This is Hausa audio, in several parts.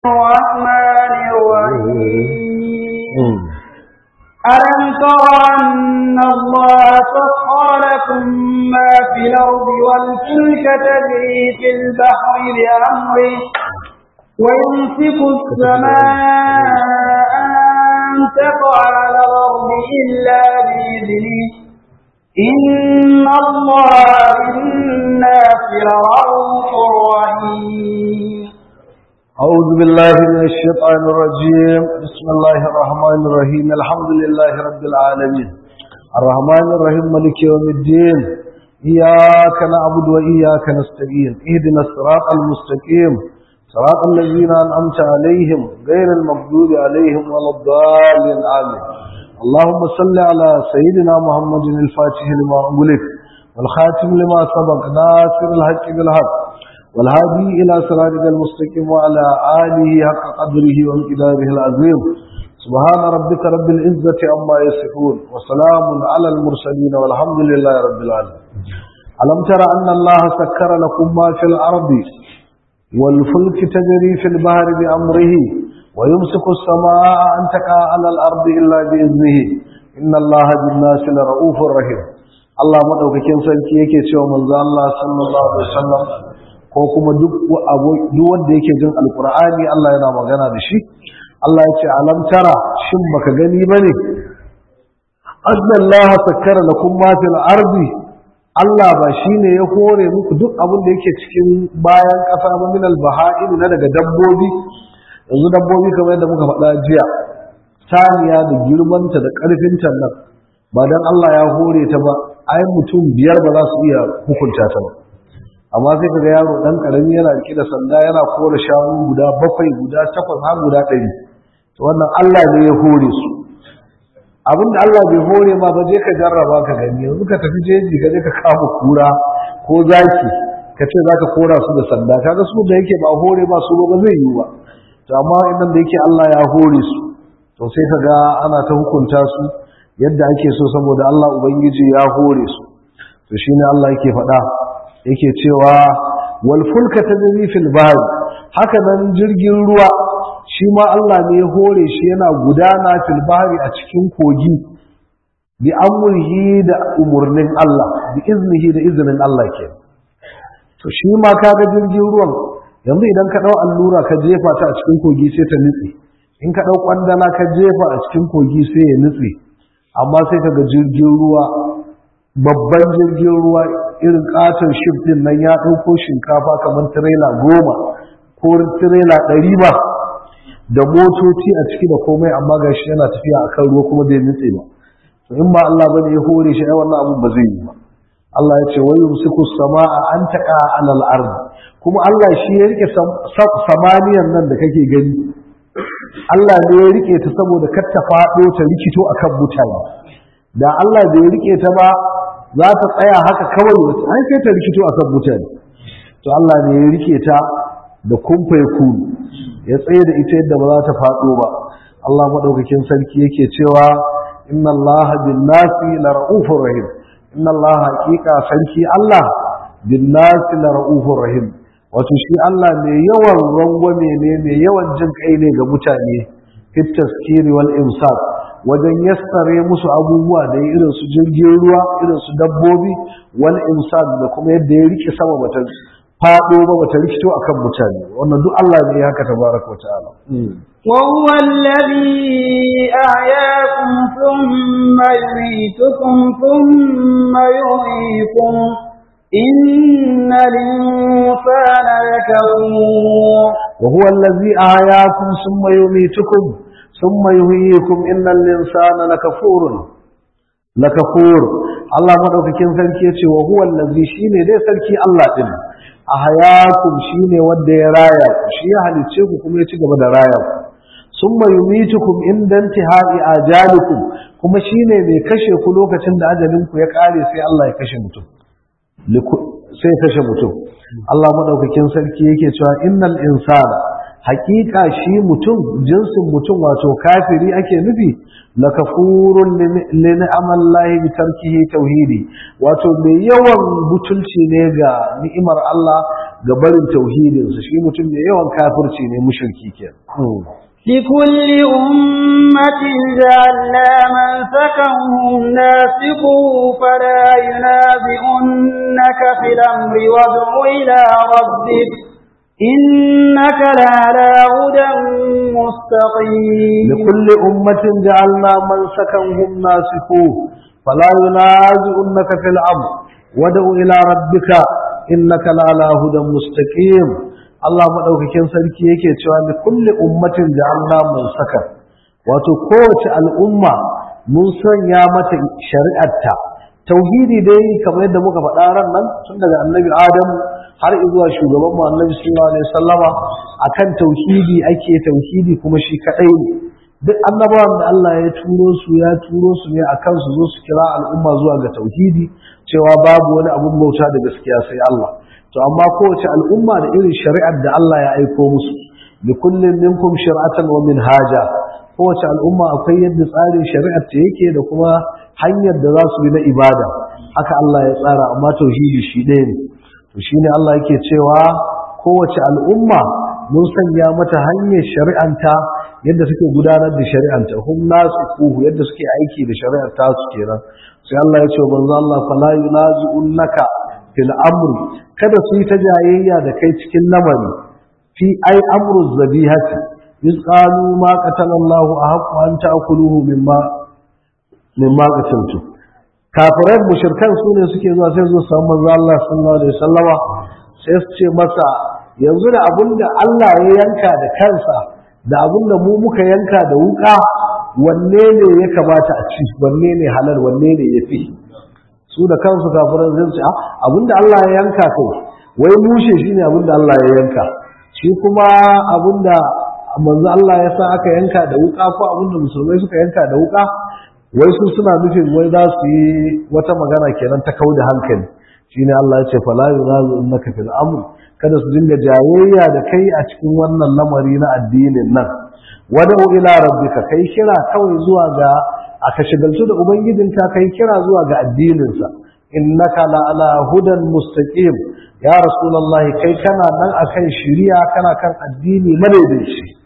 الرحمن الرحيم ألم تر أن الله سخر لكم ما في الأرض والفلك تجري في البحر بأمره ويمسك السماء أن تقع على الأرض إلا بإذنه إن الله بالناس لرؤوف رحيم أعوذ بالله من الشيطان الرجيم بسم الله الرحمن الرحيم الحمد لله رب العالمين الرحمن الرحيم ملك يوم الدين إياك نعبد وإياك نستعين اهدنا الصراط المستقيم صراط الذين أنعمت عليهم غير المغضوب عليهم ولا الضالين آمين اللهم صل على سيدنا محمد الفاتح لما أغلق والخاتم لما سبق ناصر الحق بالحق والهادي إلى صراطك المستقيم وعلى آله حق قدره وامتداره العظيم سبحان ربك رب العزة عما يصفون وسلام على المرسلين والحمد لله رب العالمين ألم تر أن الله سكر لكم ما في الأرض والفلك تجري في البحر بأمره ويمسك السماء أن تقع على الأرض إلا بإذنه إن الله بالناس لرؤوف رحيم Allah madaukakin sarki yake cewa manzo Allah sallallahu alaihi wasallam ko kuma duk duk wanda yake jin alqur'ani Allah yana magana da shi Allah ya ce alam tara shin baka gani bane anna Allah sakkara lakum ma fil ardi Allah ba shine ya hore muku duk abin da yake cikin bayan kasa ba min al baha'im na daga dabbobi yanzu dabbobi kamar yadda muka faɗa jiya saniya da girmanta da ƙarfinta nan ba dan Allah ya hore ta ba ai mutum biyar ba za su iya hukunta ta ba amma sai kaga yaro dan karami yana rike da sanda yana kore shanu guda bakwai guda takwas har guda ɗari to wannan Allah ne ya hore su abinda Allah bai hore ma ba je ka jarraba ka gani yanzu ka tafi jeji ka je ka kama kura ko zaki ka ce za ka kora su da sanda kaga su da yake ba hore ba su ba zai yi ba to amma idan da yake Allah ya hore su to sai kaga ana ta hukunta su yadda ake so saboda Allah ubangiji ya hore su to shine Allah yake faɗa yake cewa wal fulka tajri fil bahr haka nan jirgin ruwa shi ma Allah ne ya hore shi yana gudana fil bahri a cikin kogi bi amrihi da umurnin Allah bi iznihi da iznin Allah ke to shi ma kaga jirgin ruwan yanzu idan ka dau allura ka jefa ta a cikin kogi sai ta nutse in ka dau kwandala ka jefa a cikin kogi sai ya nutse amma sai kaga jirgin ruwa babban jirgin ruwa irin katon shif din nan ya ɗauko shinkafa kamar tirela goma ko tirela ɗari ba da motoci a ciki da komai amma ga shi yana tafiya a kan ruwa kuma bai nutse ba to in ba Allah bane ya hore shi ai wannan abun ba zai yi ba Allah ya ce wa yumsiku samaa an taqa alal ard kuma Allah shi ya rike samaniyan nan da kake gani Allah ne ya rike ta saboda kar ta faɗo ta rikito akan mutane da Allah bai rike ta ba za ta tsaya haka kawai wata an sai ta rikito akan mutane to Allah ne ya rike ta da kumfai ku ya tsaye da ita yadda ba za ta faɗo ba Allah madaukakin sarki yake cewa inna Allah bin nasi la ra'ufur rahim inna Allah haqiqa sarki Allah bin nasi la ra'ufur rahim wato shi Allah mai yawan rangwame ne mai yawan jin kai ne ga mutane fit taskiri wal imsak wajen yassare musu abubuwa da irin su jirgin ruwa irin su dabbobi wal imsak da kuma yadda ya rike sama bata fado ba bata rikito akan mutane wannan duk Allah ne ya haka tabaraka wa ta'ala وهو الذي أحياكم ثم يميتكم ثم يحييكم إن الإنسان لكفور وهو الذي أحياكم ثم يميتكم ثم يحييكم إن الإنسان لكفور لكفور الله مدوكين sarki yace wa huwa allazi shine dai sarki Allah din ahyakum shine wanda ya raya ku shi ya halice ku kuma ya ci gaba da raya ku summa yumitukum inda intihai ajalikum kuma shine mai kashe ku lokacin da ajalin ku ya kare sai Allah ya kashe mutum sai kashe mutum Allah madaukakin sarki yake cewa innal insana hakika shi mutum jinsin mutum wato kafiri ake nufi la kafurun li ni'amallahi bi tarkihi tauhidi wato mai yawan butulci ne ga ni'imar Allah ga barin tauhidinsa shi mutum mai yawan kafirci ne mushriki kenan لكل أمة جعلنا منسكا هم ناسقوه فلا ينازعنك في الأمر وادع إلى ربك إنك لعلى هدى مستقيم لكل أمة جعلنا منسكا هم ناسكوه فلا ينازعنك في الأمر وادع إلى ربك إنك لعلى هدى مستقيم Allah maɗaukakin sarki yake cewa da kulle ummatin da Allah mun saka wato kowace al'umma mun sanya mata shari'arta tauhidi dai kamar yadda muka faɗa ran nan tun daga annabi adam har zuwa shugaban mu annabi sallallahu alaihi wasallama akan tauhidi ake tauhidi kuma shi kadai ne duk annabawan da Allah ya turo su ya turo su ne akan su zo su kira al'umma zuwa ga tauhidi cewa babu wani abun bauta da gaskiya sai Allah to amma kowace al'umma da irin shari'ar da Allah ya aiko musu bi kullin minkum shir'atan wa minhaja kowace al'umma akwai yadda tsarin shari'ar ta yake da kuma hanyar da za su bi na ibada haka Allah ya tsara amma tauhidi shi ɗaya ne to shine Allah yake cewa kowace al'umma mun sanya mata hanyar shari'anta yadda suke gudanar da shari'anta hum nasu kuhu yadda suke aiki da shari'ar ta su kenan sai Allah ya ce manzo Allah fala yunazi'unnaka fil amri kada su yi ta jayayya da kai cikin lamari fi ai amru zabihati iz qalu ma qatala Allah ahqqu an ta'kuluhu mimma mimma qataltu kafirai mushrikan su ne suke zuwa sai su samu manzo Allah sallallahu alaihi wasallama sai su ce masa yanzu da abinda Allah ya yanka da kansa da abinda mu muka yanka da wuka wanne ne ya kamata a ci wanne ne halal wanne ne yafi su da kansu kafiran zai ce abinda Allah ya yanka kai wai mushe shine abinda Allah ya yanka shi kuma abinda manzo Allah ya sa aka yanka da wuka ko abinda musulmai suka yanka da wuka wai su suna nufin wai za su yi wata magana kenan ta kauda hankali shine Allah ya ce fala yunazu innaka fil amr kada su dinga jayayya da kai a cikin wannan lamari na addinin nan wada'u ila rabbika kai kira kawai zuwa ga aka shigaltu da ubangijinka kai kira zuwa ga addininsa innaka la ala hudan mustaqim ya rasulullahi kai kana nan akan shiriya kana kan addini madaidaici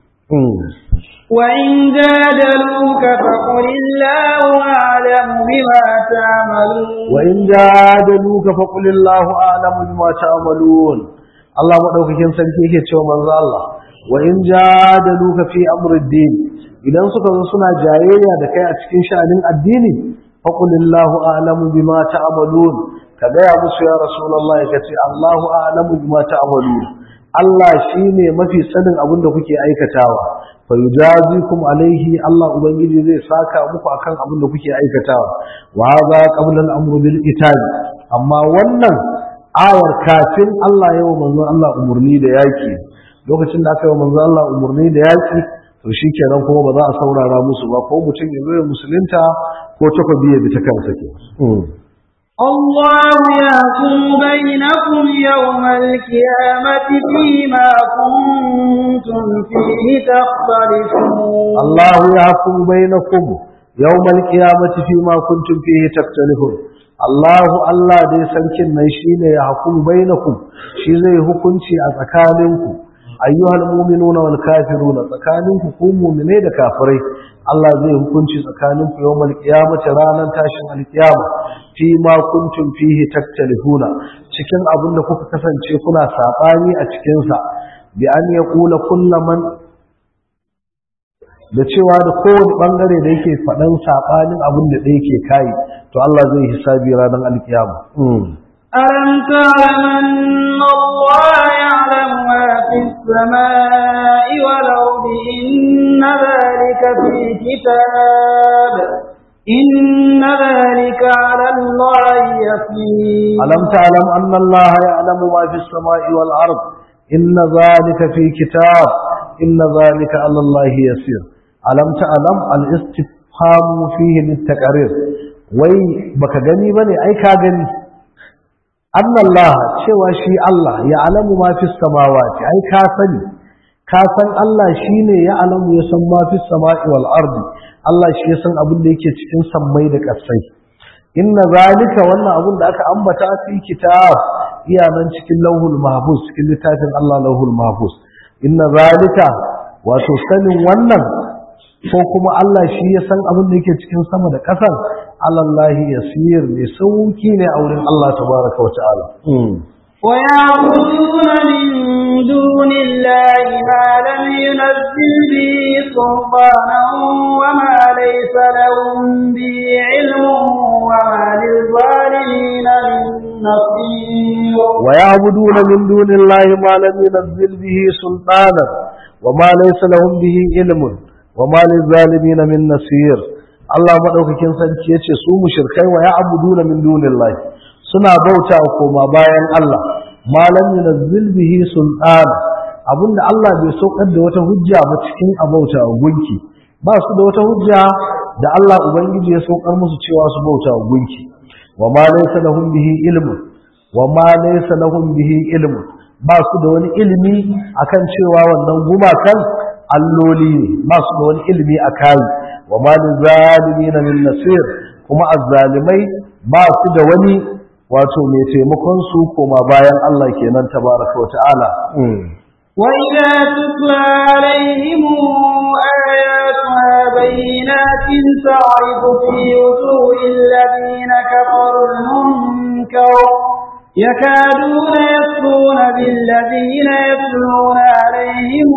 وإن جادلوك فقل الله أعلم بما تعملون وإن جادلوك فقل الله أعلم بما تعملون الله مدوكين sarki yake cewa manzo Allah wa in jadaluka fi amri din idan suka zo suna jayayya da kai a cikin sha'anin addini faqulillahu a'lamu bima ta'malun ka gaya musu ya rasulullah ka ce Allahu a'lamu bima ta'malun Allah shine mafi sanin abin da kuke aikatawa fa yujazikum alaihi Allah ubangiji zai saka muku akan abin da kuke aikatawa wa hadha qabla al-amru bil qital amma wannan ayar kafin Allah ya wa manzon Allah umurni da yaki lokacin da aka yi wa manzon Allah umurni da yaki to shi kenan kuma ba za a saurara musu ba ko mutum ya zo musulunta ko takobi ya bi ta kansa ke الله يحكم بينكم يوم القيامة فيما كنتم فيه تختلفون الله يحكم بينكم يوم القيامة فيما كنتم فيه تختلفون الله الله dai sarkin nan shine ya hukum bainakum shi zai hukunci a tsakaninku ayyuhal mu'minuna wal kafiruna tsakaninku ku mu'mine da kafirai Allah zai hukunci tsakaninku yawmal qiyamati ranar tashin alkiyama fi ma kuntum fihi taktalifuna cikin abin da kuka kasance kuna sabani a cikin sa bi an yaqula kullu man da cewa da kowane bangare da yake faɗan sabanin abin da yake kai to Allah zai hisabi ranar alkiyama ألم تعلم أن الله يعلم ما في السماء والأرض إن ذلك في كتاب إن ذلك على الله يسير ألم تعلم أن الله يعلم ما في السماء والأرض إن ذلك في كتاب إن ذلك على الله يسير ألم تعلم الاستفهام فيه للتقرير وي بك gani bane ai ka gani anna Allah cewa shi Allah ya alamu ma fi samawati ai ka sani ka san Allah shine ya alamu ya san ma fi sama'i wal ardi Allah shi ya san abin da yake cikin sammai da ƙasai inna zalika wannan abun da aka ambata fi kitab iya nan cikin lauhul mahfuz cikin littafin Allah lauhul mahfuz inna zalika wato sanin wannan ko kuma Allah shi ya san abin da yake cikin sama da ƙasar alallahi yasir mai sauki ne a wurin Allah tabaraka wa ta'ala ويعبدون من دون الله ما لم ينزل به سلطانا وما ليس لهم به علم وما للظالمين من نصير ويعبدون من دون الله ما لم ينزل به سلطانا وما ليس لهم به علم وما للظالمين من نصير Allah madaukakin sarki yace su mushrikai wa ya'buduna min dunillahi suna bauta koma bayan Allah malam yunazzil bihi sultan abinda Allah bai saukar da wata hujja ba cikin abauta gunki ba su da wata hujja da Allah ubangiji ya saukar musu cewa su bauta gunki wa ma laysa lahum bihi ilmu wa ma laysa lahum bihi ilmu ba su da wani ilimi akan cewa wannan gumakan alloli ne ba su da wani ilimi a kai wa ma lizalimin min nasir kuma azzalimai ba su da wani wato mai taimakon su koma bayan Allah kenan tabaraka wa ta'ala وإذا تتلى عليهم آياتنا بينات تعرف في وجوه الذين كفروا المنكر يكادون يسرون بالذين يتلون عليهم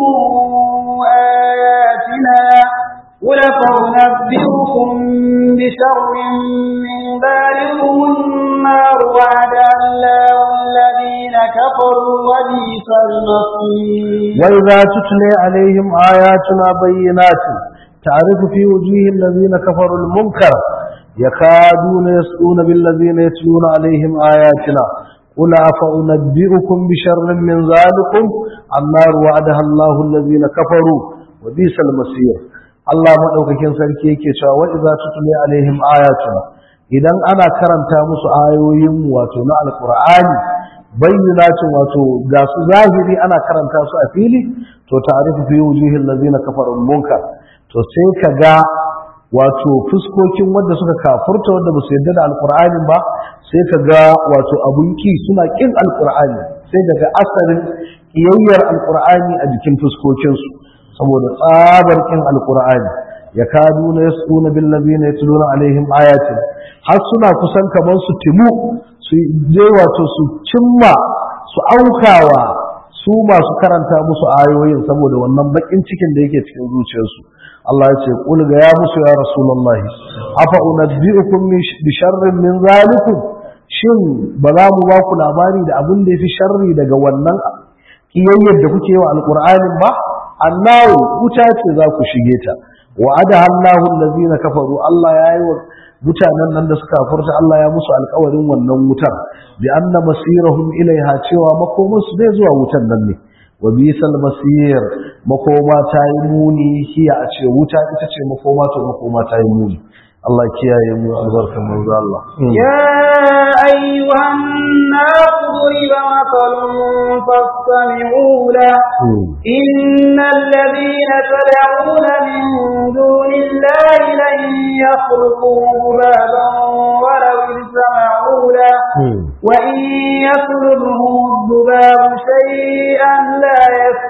آياتنا قل فأنبئكم بشر من ذلكم النار وعد الله الذين كفروا وبئس المصير وإذا تتلى عليهم آياتنا بينات تعرف في وجوه الذين كفروا المنكر يكادون يسقون بالذين يتلون عليهم آياتنا قل أفأنبئكم بشر من ذلكم النار وعدها الله الذين كفروا وبئس المصير Allah maɗaukakin sarki yake cewa wa idza tutli alaihim ayatuna idan ana karanta musu ayoyin wato na alqur'ani bayyinatin wato ga su zahiri ana karanta su a fili to ta'rifu fi wujuhil ladina kafaru munkar to sai ka ga wato fuskokin wanda suka kafurta wanda ba su yarda da alqur'ani ba sai ka ga wato abun ki suna kin alqur'ani sai daga asarin kiyayyar alqur'ani a jikin fuskokinsu saboda tsabar kin alqur'ani ya kadu na yasuna bil ladina yatluna alaihim ayatin har suna kusan kamar su timu su je wato su cimma su aukawa su masu karanta musu ayoyin saboda wannan bakin cikin da yake cikin zuciyarsu Allah ya ce qul ga ya musu ya rasulullahi afa unabbiukum bi sharrin min zalikum shin ba za mu ba ku labari da abin da yafi sharri daga wannan kiyayyar da kuke yi wa alqur'anin ba annahu wuta ce za ku shige ta wa'ada Allahu allazina kafaru Allah ya yi wa mutanen nan da suka furta Allah ya musu alƙawarin wannan wutar bi anna masirahum ilaiha cewa makoman su zai zuwa wutan nan ne wa bisal masir makoma ta yi muni hiya a ce wuta ita ce makoma to makoma ta yi muni Allah kiyaye mu albarkan manzo Allah يا أيها الناس ضرب مثل فاستمعوا له إن الذين تدعون من دون الله لن يخلقوا ذبابا ولو اجتمعوا له وإن يطلبهم الذباب شيئا لا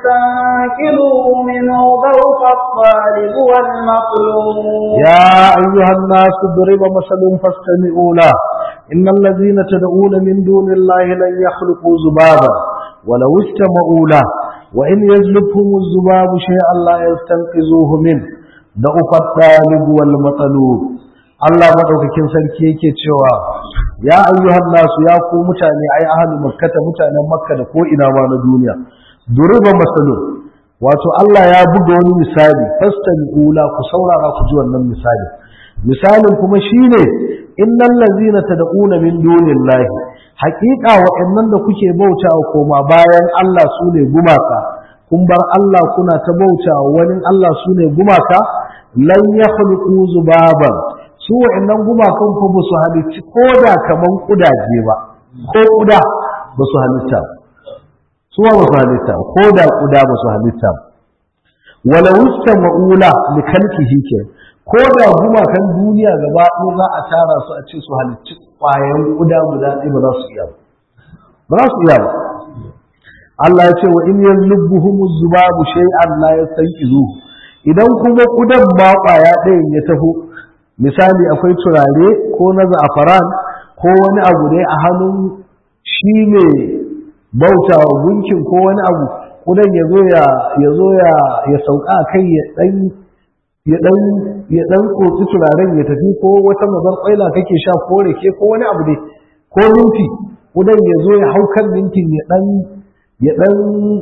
يستنكروه منه ضوء الطالب والمطلوب يا أيها الناس ضرب مثل فاستمعوا له إن الذين تدعون من دون الله لن يخلقوا ذبابا ولو استمعوا له وإن يزلبهم الذباب شيئا لا يستنقذوه منه ضعف الطالب والمطلوب Allah madaukakin sarki yake cewa ya ayyuhan nasu ya ku mutane ai ahlu makkata mutanen makka da ko ina ma na duniya duriba masalun wato Allah ya buga wani misali fastami'ula ku saurara ku ji wannan misali misalin kuma shine innal ladzina tad'una min dunillahi haqiqa wa'annan da kuke bautawa koma bayan Allah sune gumaka kun bar Allah kuna ta bautawa wani Allah sune gumaka lan yakhluqu zubaban su wa'annan gumakan fa ba su halicci koda kaman kudaje ba ko kuda ba su halitta su ba su halitta koda kuda ba su halitta wala wusta ma'ula li kalkihi ke ko da gumakan duniya gaba ɗaya za a tara su a ce su halicci ƙwayan guda guda ɗaya ba za su iya ba za su iya ba Allah ya ce wa in yazlubuhum zubabu shay'an la yastanqizu idan kuma kudan ba ƙwaya ɗayan ya taho misali akwai turare ko na za'afaran ko wani abu dai a hannun shi ne bauta wa gunkin ko wani abu kudan ya zo ya ya zo ya ya sauka a kai ya dan ya dan ya dan tsotsi turaren ya tafi ko wata mazar kwaila kake sha ko rake ko wani abu dai ko minti kudan ya zo ya hau kan mintin ya dan ya dan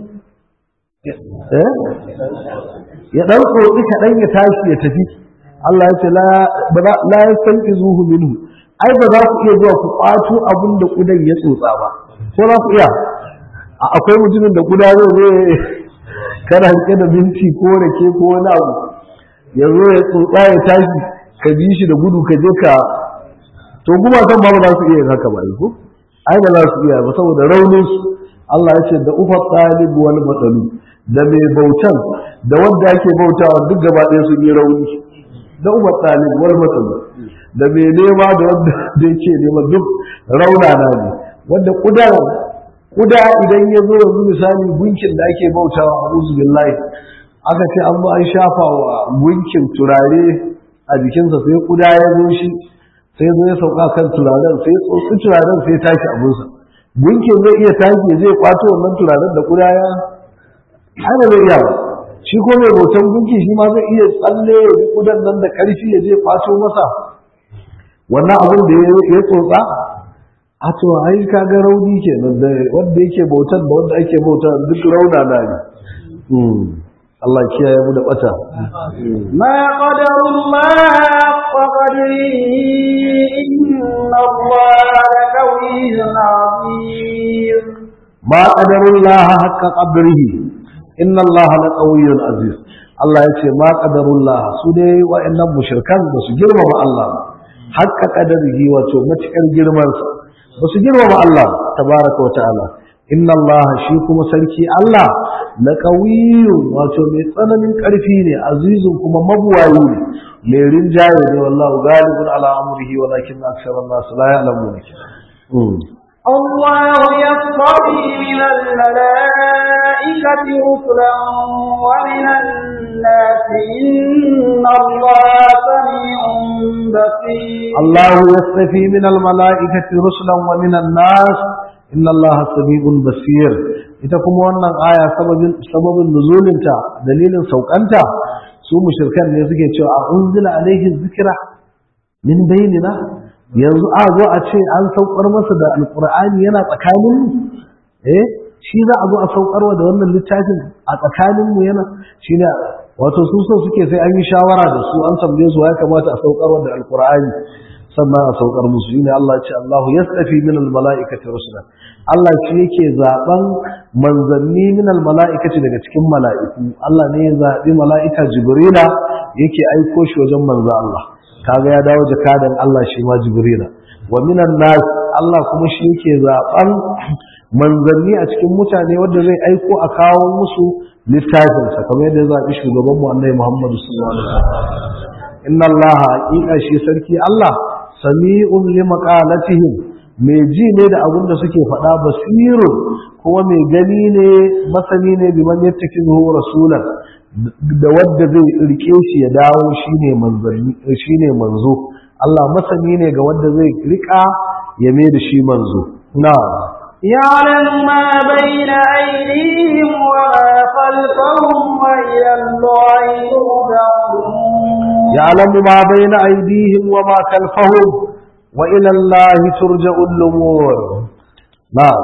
eh ya dan tsotsi kaɗan ya tashi ya tafi Allah ya ce la la yastanqizuhu minhu ai ba za ku iya zuwa ku kwato abin da kudan ya tsotsa ba ko za ku iya akwai mutumin da kuda zai zo kana rike da minti ko rake ko wani abu ya zo ya tsotsa ya tashi ka bi shi da gudu ka je ka to kuma kan ba za su iya yin haka ba ko ai ba za su iya ba saboda raunin su Allah ya ce da ufa talib wal matalu da mai bautan da wanda ake bautawa duk gaba ɗaya sun yi rauni da ufa talib wal matalu da mai nema da wanda da yake nema duk raunana ne wanda kuda kuda idan ya zo yanzu misali gunkin da ake bautawa a billahi aka ce an ba an shafa wa gunkin turare a jikinsa sai kuda ya zo shi sai zo ya sauka kan turaren sai tsotsi turaren sai tashi abinsa gunkin zai iya tashi zai kwato wannan turaren da kuda ya ana zai iya ba shi ko mai bautan gunki shi ma zai iya tsalle ya bi kudan nan da karfi ya je kwato masa wannan abin da ya tsotsa a to ai ka ga rauni kenan da wanda yake bautan da wanda ake bauta duk rauna na ne Allah kiyaye mu da bata ma qadarullah qadri inna Allah laqawiyyun azim ma qadarullah haqqa qadrihi inna Allah laqawiyyun aziz Allah ya ce ma qadarullah su dai wa'annan mushrikan ba su girmama Allah haqqa qadrihi wato matukar girmansa ba su girmama Allah tabaraka wa ta'ala inna Allah shi kuma sarki Allah la qawiyyun wato mai tsananin ƙarfi ne azizun kuma mabuwayi ne mai rinjaye ne wallahu galibun ala amrihi walakin aksara nas la ya'lamun الله يصطفي من الملائكة رسلا ومن الناس إن الله سميع بصير الله يصطفي من الملائكة رسلا ومن الناس إن الله سميع بصير ita kuma wannan aya sababin sababin nuzulinta dalilin saukanta su mushrikan ne suke cewa a unzila alaihi zikra min bainina yanzu a zo a ce an saukar masa da alqur'ani yana tsakanin mu eh shi za a zo a saukarwa da wannan littafin a tsakanin mu yana shine wato su so suke sai an yi shawara da su an tambaye su ya kamata a saukarwa da alqur'ani sannan a saukar musu shine Allah ya ce Allahu yastafi min almalaikati rusula Allah shi yake zaben manzanni min almalaikati daga cikin mala'iku Allah ne ya zabi mala'ika Jibrila yake aiko shi wajen manzo Allah kaga ya dawo jakadan Allah shi ma Jibrila wa minan nas Allah kuma shi yake zaben manzanni a cikin mutane wanda zai aiko a kawo musu littafinsa kamar yadda ya zabi shugaban mu Annabi Muhammad sallallahu alaihi wasallam inna Allah haqiqa shi sarki Allah sami'un li maqalatihim mai ji ne da abin da suke faɗa basirun kuma mai gani ne masani ne bi man yattakihu rasulan da wadda zai rike shi ya dawo shine manzanni shine manzo Allah masani ne ga wadda zai rika ya mai da shi manzo na'am يعلم ما بين أيديهم وما خلفهم وإلى الله يرجعون يعلم ما بين أيديهم وما خلفهم وإلى الله ترجع الأمور نعم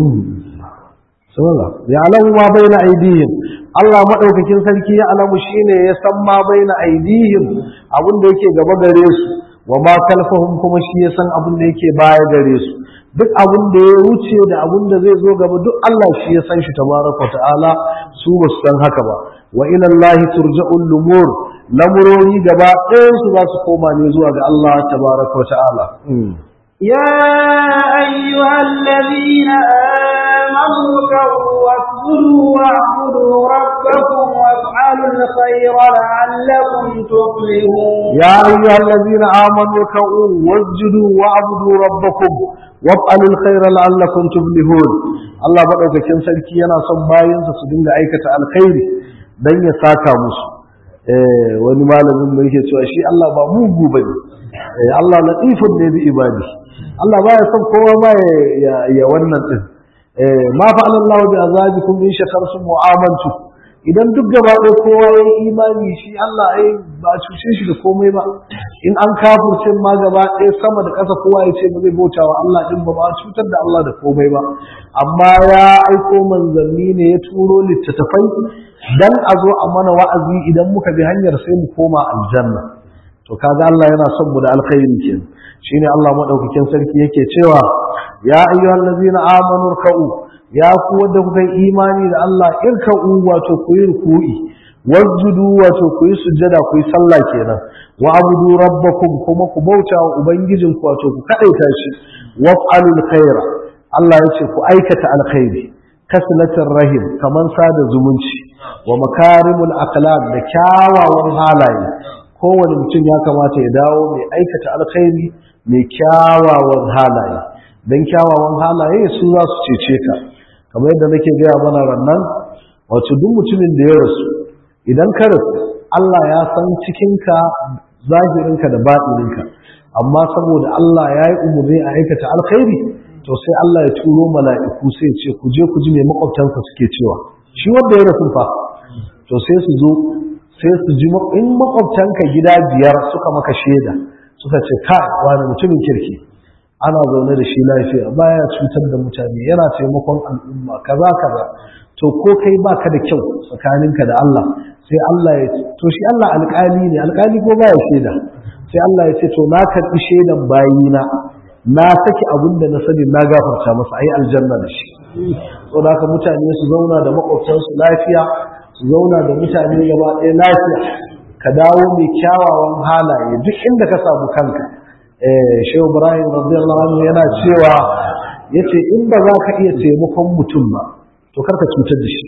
سبحان يعلم ما بين أيديهم Allah maɗaukakin sarki ya alamu shine ya san ma baina aidihim abin da yake gaba gare su wa ma kalfahum kuma shi ya san abin da yake baya gare su duk abin da ya wuce da abin da zai zo gaba duk Allah shi ya san shi tabaraka ta'ala su ba su san haka ba wa ila Allah turja'ul lumur lamurori gaba ɗayan su za su koma ne zuwa ga Allah tabaraka ta'ala يا أيها الذين آمنوا اركعوا واسجدوا واعبدوا ربكم وافعلوا وافعلوا الخير لعلكم تفلحون يا أيها الذين آمنوا اركعوا واسجدوا واعبدوا ربكم وافعلوا الخير لعلكم تفلحون Allah madaukakin sarki yana son bayansa su dinga aikata alkhairi dan ya saka musu eh wani malamin mu yake cewa shi Allah ba mugu bane eh Allah latifun ne bi ibadi Allah baya son kowa ba ya ya wannan din eh ma fa Allah bi azabikum in shakartum wa amantum idan duk gaba ɗaya kowa ya yi imani shi Allah ai ba a cuce shi da komai ba in an kafurce ma gaba ɗaya sama da ƙasa kowa ya ce ba zai bauta wa Allah ɗin ba ba a cutar da Allah da komai ba amma ya aiko manzanni ne ya turo littattafai dan a zo a mana wa'azi idan muka bi hanyar sai mu koma aljanna to kaga Allah yana son mu da alkhairi kenan shine Allah madaukakin sarki yake cewa ya ayyuhallazina amanu ruk'u ya ku wanda kuka yi imani da Allah irka'u wato ku yi ruku'i wasjudu wato ku yi sujjada ku yi sallah kenan wa abudu rabbakum kuma ku bauta wa ubangijin ku wato ku kadaita shi waf'alul khaira Allah ya ce ku aikata alkhairi kaslatar rahim kaman sada zumunci wa makarimul akhlaq da kyawawan halaye kowane mutum ya kamata ya dawo mai aikata alkhairi mai kyawawan halaye dan kyawawan halaye su za su cece ka kamar yadda nake gaya mana rannan wato duk mutumin da ya rasu idan ka rasu Allah ya san cikinka zahirinka da baɗininka amma saboda Allah ya yi umarni a aikata alkhairi to sai Allah ya turo mala'iku sai ce ku je ku ji me makwabtansa suke cewa shi wanda ya rasu fa to sai su zo sai su ji in makwabtanka gida biyar suka maka shaida suka ce kai wani mutumin kirki ana zaune da shi lafiya baya cutar da mutane yana taimakon al'umma kaza kaza to ko kai baka da kyau tsakaninka da Allah sai Allah ya to shi Allah alƙali ne alƙali ko baya shaida sai Allah ya ce to na karɓi shaidan bayina na saki abin da na sani na gafarta masa ayi aljanna da shi to da haka mutane su zauna da makwabtansu lafiya su zauna da mutane gaba ɗaya lafiya ka dawo mai kyawawan halaye duk inda ka samu kanka shehu ibrahim radiyallahu anhu yana cewa yace in ba za ka iya taimakon mutum ba to karka cutar da shi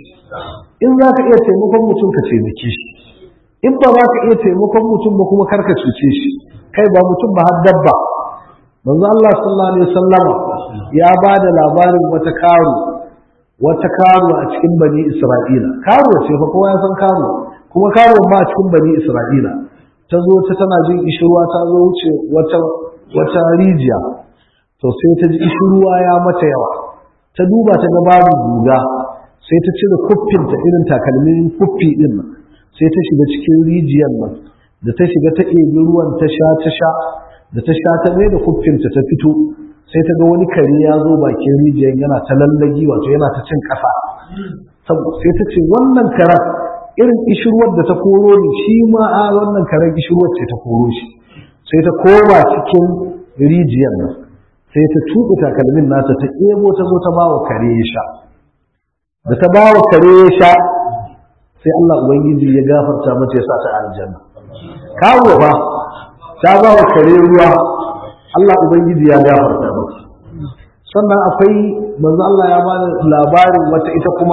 in za ka iya taimakon mutum ka taimake shi in ba za ka iya taimakon mutum ba kuma karka cuce shi kai ba mutum ba har dabba manzo Allah sallallahu alaihi wasallam ya ba da labarin wata karo wata karo a cikin bani Isra'ila karo ce fa kowa ya san karo kuma karo ma a cikin bani Isra'ila ta zo ta tana jin ishirwa ta zo wuce wata wata rijiya to sai ta ji ishirwa ya mata yawa ta duba ta ga babu guga sai ta cire kuffinta irin takalmin kuffi din nan sai ta shiga cikin rijiyar nan da ta shiga ta ɗebi ruwan ta sha ta sha da ta sha ta mai da kuffinta ta fito sai ta ga wani kare ya zo bakin rijiyar yana ta lallagi wato yana ta cin ƙasa sai ta ce wannan karan irin ishirwar da ta koro ni shi ma a wannan karen ishirwar ce ta koro shi sai ta koma cikin rijiyar nan sai ta tuɓe takalmin nata ta ɗebo ta zo ta bawa kare ya sha da ta bawa kare ya sha sai Allah ubangiji ya gafarta mata ya sa ta aljanna kawo ba ta bawa kare ruwa Allah ubangiji ya gafarta mata sannan akwai manzo Allah ya bada labarin wata ita kuma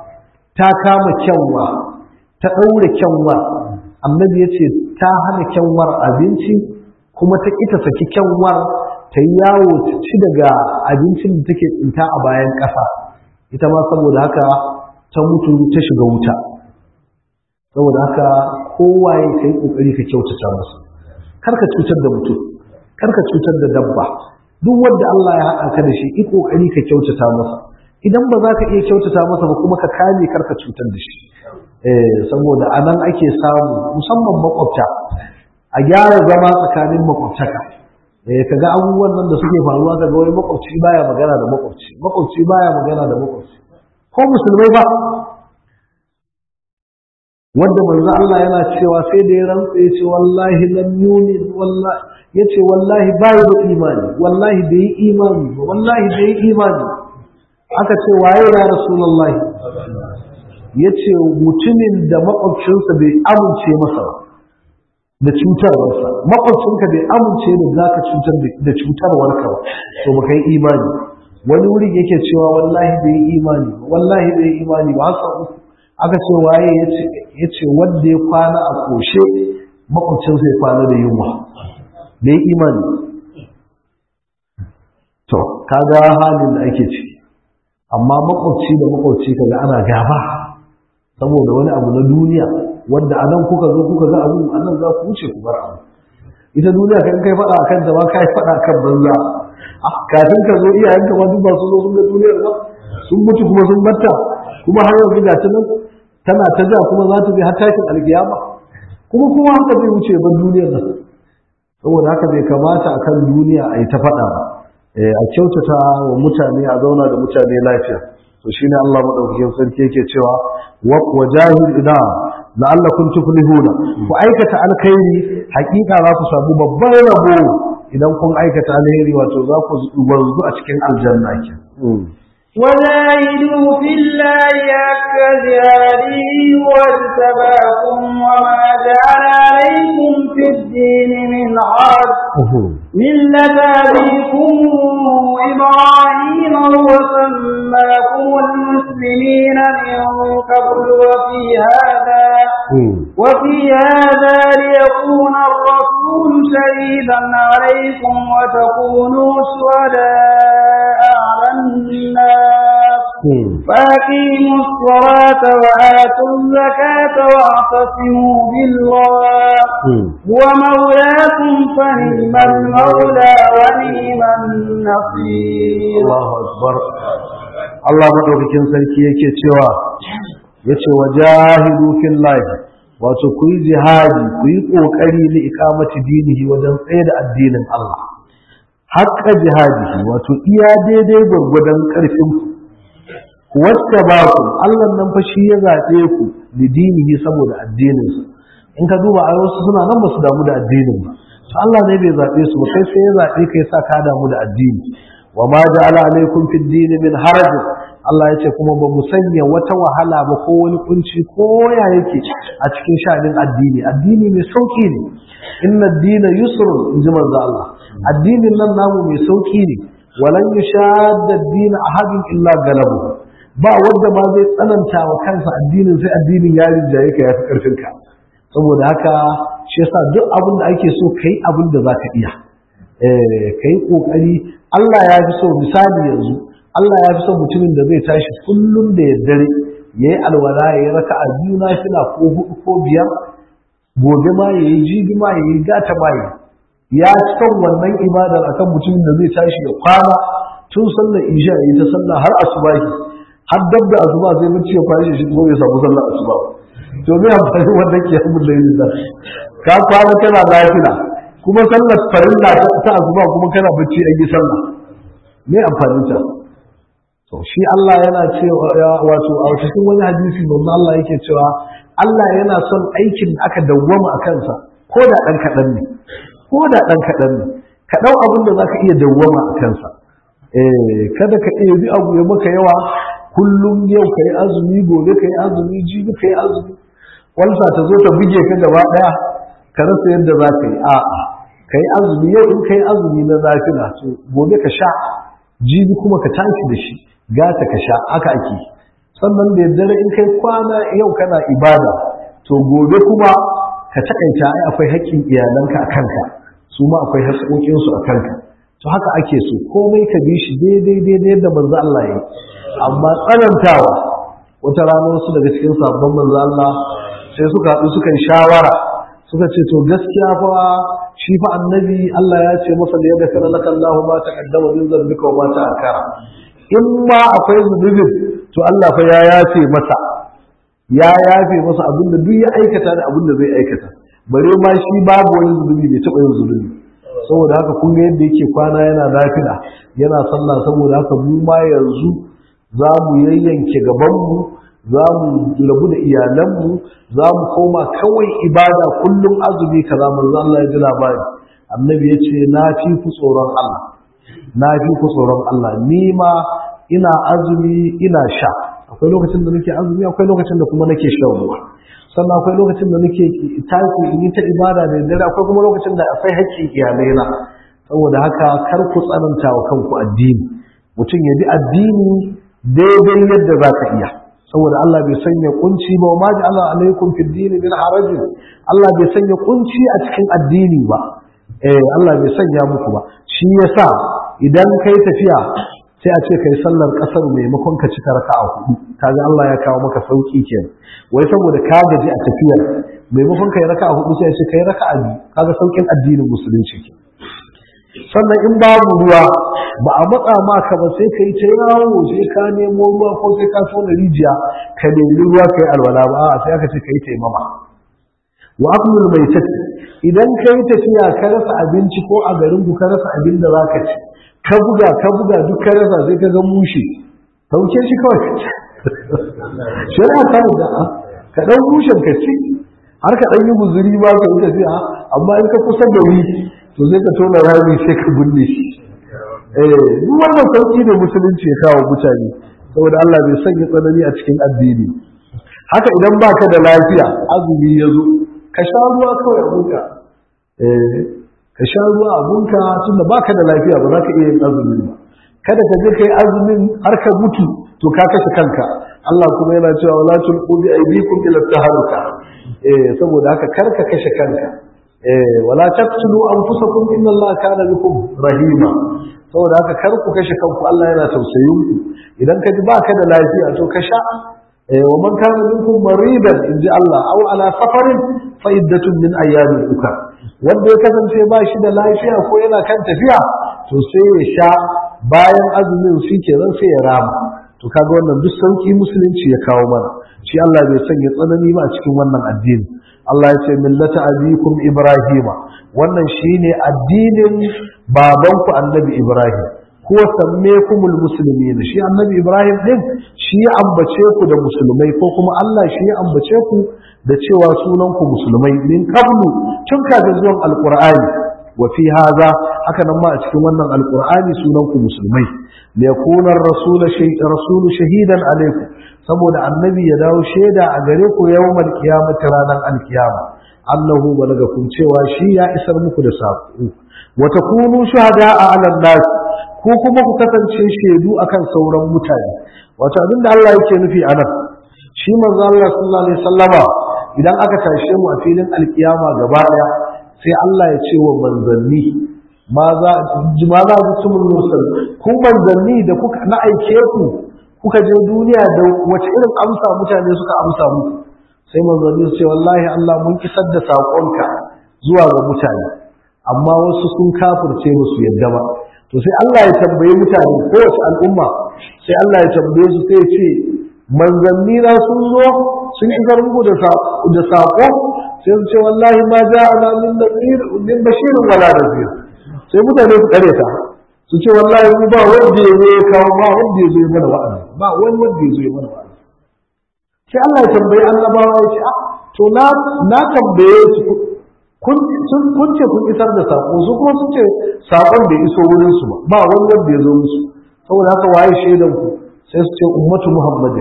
ta kama kyanwa ta ɗaure kyanwar annabi ya ce ta hana kyanwar abinci kuma ta ƙi ta saki kyanwar ta yi yawo ta ci daga abincin da take tsinta a bayan ƙasa ita ma saboda haka ta mutu ta shiga wuta saboda haka kowa ya kai ƙoƙari ka kyautata masa kar ka cutar da mutum kar ka cutar da dabba duk wanda Allah ya haɗa ka da shi i ƙoƙari ka kyautata masa idan ba za ka iya kyautata masa ba kuma ka kame kar ka cutar da shi saboda a nan ake samu musamman makwabta a gyara zama tsakanin makwabtaka ka ga abubuwan nan da suke faruwa ka ga wai makwabci baya magana da makwabci makwabci baya magana da makwabci ko musulmai ba wanda manzo Allah yana cewa sai da ya rantsa ya ce wallahi lam yumin wallahi yace wallahi bai da imani wallahi bai yi imani ba wallahi bai yi imani aka ce waye ya rasulullahi ya ce mutumin da makwabcinsa bai amince masa da cutarwarsa makwabcinka bai amince da za ka cutar da cutarwarka ba to baka yi imani wani wuri yake cewa wallahi bai yi imani ba wallahi bai yi imani ba hasa uku aka ce waye ya ce wanda ya kwana a koshe makwabcinsa ya kwana da yunwa da ya imani to kaga halin da ake ciki amma makwabci da makwabci kaga ana gaba saboda wani abu na duniya wanda a nan kuka zo kuka ga abu a nan za ku wuce ku bar abu ita duniya kan kai faɗa akan ta ma kai faɗa akan banza kafin ka zo iyayenka ma duk ba su zo sun ga duniyar ba sun mutu kuma sun batta kuma har yanzu ga ta nan tana ta ja kuma za ta bi har tashin alkiyama kuma kuma haka zai wuce ban duniyar nan saboda haka bai kamata akan duniya a yi ta faɗa ba a kyautata wa mutane a zauna da mutane lafiya to shine Allah madaukakin sarki yake cewa wa jahil ida la'allakum tuflihuna ku aikata alkhairi hakika za ku samu babban rabo idan kun aikata alheri wato za ku wanzu a cikin aljanna ke وجاهدوا في الله حق جهاده واجتباكم وما جعل عليكم في الدين من حرج ملة أبيكم إبراهيم وسماكم المسلمين من قبل وفي هذا وفي هذا ليكون الرسول شهيدا عليكم وتكونوا شهداء على الناس فأقيموا الصلاة وآتوا الزكاة واعتصموا بالله هو مولاكم فنعم المولى ونعم النصير الله أكبر Allah madaukakin sarki yake cewa yace wajahidu fillahi wato ku yi jihadi ku yi kokari li iqamati dinihi wajen tsaye da addinin Allah haƙƙa jihadihi wato iya daidai gwargwadon ƙarfin ku wacce ba ku Allah nan fa shi ya zaɓe ku da dinihi saboda addininsa in ka duba a wasu suna nan ba su damu da addinin ba to Allah ne bai zaɓe su ba kai sai ya zaɓe kai sa ka damu da addini wa ma ja'ala alaikum fid din min haraj Allah ya ce kuma ba mu sanya wata wahala ba ko wani kunci ko ya yake a cikin sha'anin addini addini mai sauki ne inna ad-dina yusrun in ji manzo Allah addinin nan namu mai sauki ne walan yushadda ad-din ahadin illa galabu ba wanda ma zai tsananta wa kansa addinin sai addinin ya rinjaye ka ya fi karfin ka saboda haka shi yasa duk abin da ake so kai abin da zaka iya eh kai kokari Allah ya fi so misali yanzu Allah ya fi son mutumin da zai tashi kullum da daddare yayi alwala yayi raka'a biyu na fila ko hudu ko biyar gobe ma yayi jibi ma yayi gata ma yayi ya ci kan wannan ibadar akan mutumin da zai tashi ya kwana tun sallar isha yayi ta sallah har asubahi har dab da asuba sai mutum ya kwashe shi ko ya samu sallar asuba to me amfani wannan ke yamin lailin da ka kwana kana lafiya kuma sallar farilla ta asuba kuma kana bacci an yi sallah me amfanin ta to shi Allah yana cewa wato a cikin wani hadisi manzo Allah yake cewa Allah yana son aikin da aka dawwama a kansa ko da dan kadan ne ko da dan kadan ne ka dau abin da zaka iya dawwama a kansa eh kada ka iya bi abu ya maka yawa kullum yau kai azumi gobe kai azumi jibi kai azumi walsa ta zo ta buge ka gaba daya ka rasa yadda za ka yi a'a kai azumi yau in kai azumi na zafina to gobe ka sha jibi kuma ka tashi da shi gata ka sha aka ake sannan da daddare in kai kwana yau kana ibada to gobe kuma ka takaita ai akwai haƙƙin iyalanka a kanka su ma akwai haƙƙoƙinsu a kanka to haka ake so komai ka bi shi daidai daidai yadda manzo Allah ya yi amma tsanantawa wata rana wasu daga cikin sabon manzo Allah sai suka haɗu suka yi shawara suka ce to gaskiya fa shi fa annabi Allah ya ce masa da yadda kana laka Allahu ma taqaddama min dhanbika wa ma ta'akkara in ma akwai zunubin to Allah fa ya yafe masa ya yafe masa abin da duk ya aikata da abin da zai aikata bare ma shi babu wani zunubi bai taɓa yin zunubi saboda haka kun ga yadda yake kwana yana nafila yana sallah saboda haka mu ma yanzu za mu yayyanke gabanmu za mu rabu da iyalanmu za mu koma kawai ibada kullum azumi kaza manzo Allah ya ji labari annabi ya ce na fi ku tsoron Allah na fi ku tsoron Allah ni ma ina azumi ina sha akwai lokacin da nake azumi akwai lokacin da kuma nake shan ruwa sannan akwai lokacin da nake tashi in yi ta ibada da dare akwai kuma lokacin da akwai haƙƙin iyalaina saboda haka kar ku tsananta wa kanku addini mutum ya bi addini daidai yadda za ka iya saboda Allah bai sanya kunci ba ma ja'ala alaikum fid din min haraj Allah bai sanya kunci a cikin addini ba eh Allah bai sanya muku ba shi yasa idan kai tafiya sai a ce kai sallar kasar maimakon ka cika raka'a hudu kaga Allah ya kawo maka sauki kenan wai saboda ka gaji a tafiyar maimakon kai raka'a hudu sai a ce kai raka'a biyu kaga saukin addinin musulunci kenan sannan in babu ruwa ba a matsa maka ba sai ka yi ta yawo sai ka nemo ruwa ko sai ka tona rijiya ka nemi ruwa ka yi alwala ba a sai aka ce ka yi taimama wa aklul mai tafi idan ka yi tafiya ka rasa abinci ko a garin ku ka rasa abin da za ka ci ka buga ka buga duk ka rasa sai ka ga mushe sauke shi kawai ka ci shari'a ta da ka ɗan mushen ka ci har ka ɗan yi guzuri ba ka yi tafiya amma in ka kusa da wuri to sai ka tona rami sai ka binne shi eh duk wannan sauki ne musulunci ya kawo mutane saboda Allah bai sanya tsanani a cikin addini haka idan baka da lafiya azumi ya zo ka sha ruwa kawai abunka eh ka sha ruwa abunka tunda baka da lafiya ba za ka iya yin azumi ba kada ka je kai azumin har ka mutu to ka kashe kanka Allah kuma yana cewa wala tulqu bi aydikum ila taharuka eh saboda haka kar ka kashe kanka wala taqtulu anfusakum inna allaha kana bikum rahima saboda haka kar ku kashe kanku Allah yana tausayin ku idan ka ji baka da lafiya to ka sha wa man kana minkum maridan inji Allah aw ala safarin fa iddatun min ayyamin ukar wanda ya kasance ba shi da lafiya ko yana kan tafiya to sai ya sha bayan azumin shi kenan sai ya rama to kaga wannan duk sauki musulunci ya kawo mana shi Allah bai sanya tsanani ba a cikin wannan addini Allah ya ce millata abikum ibrahima wannan shine addinin babanku annabi ibrahim ko sammekumul muslimin shi annabi ibrahim din shi ya ambace ku da musulmai ko kuma Allah shi ya ambace ku da cewa sunan ku musulmai min qablu tun kafin zuwan alqur'ani wa fi hadha haka nan ma a cikin wannan alqur'ani sunan ku musulmai liyakuna ar-rasul rasul shahidan alaykum saboda annabi ya dawo shaida a gare ku yawmal qiyamati ranar alkiyama annahu balagakum cewa shi ya isar muku da sako wa takunu shuhada'a 'ala nas ko kuma ku kasance shaidu akan sauran mutane wato abin da Allah yake nufi anan shi manzo Allah sallallahu alaihi wasallama idan aka tashe mu a filin alkiyama gaba daya sai Allah ya ce wa manzanni ma za ma za ku mursal ku manzanni da kuka na aike ku kuka je duniya da wace irin amsa mutane suka amsa muku sai manzanni su ce wallahi Allah mun kisar da saƙonka zuwa ga mutane amma wasu sun kafirce ba su yadda ba to sai Allah ya tambaye mutane kowace al'umma sai Allah ya tambaye su sai ya ce manzanni na sun zo sun isar muku da saƙo sai su ce wallahi ma ja'ana min nadhir min bashirin wala nadhir sai mutane su kare ta su ce wallahi mu ba wanda ya zo ya kawo ba wanda ya zo ya mana wa'azi ba wani wanda ya zo ya mana wa'azi sai Allah ya tambayi annabawa ya ce ah to na na tambaye su kun sun kun ce kun isar da sako su kuma sun ce sakon bai iso wurin su ba ba wani wanda ya zo musu saboda haka waye shaidan ku sai su ce ummatu muhammadin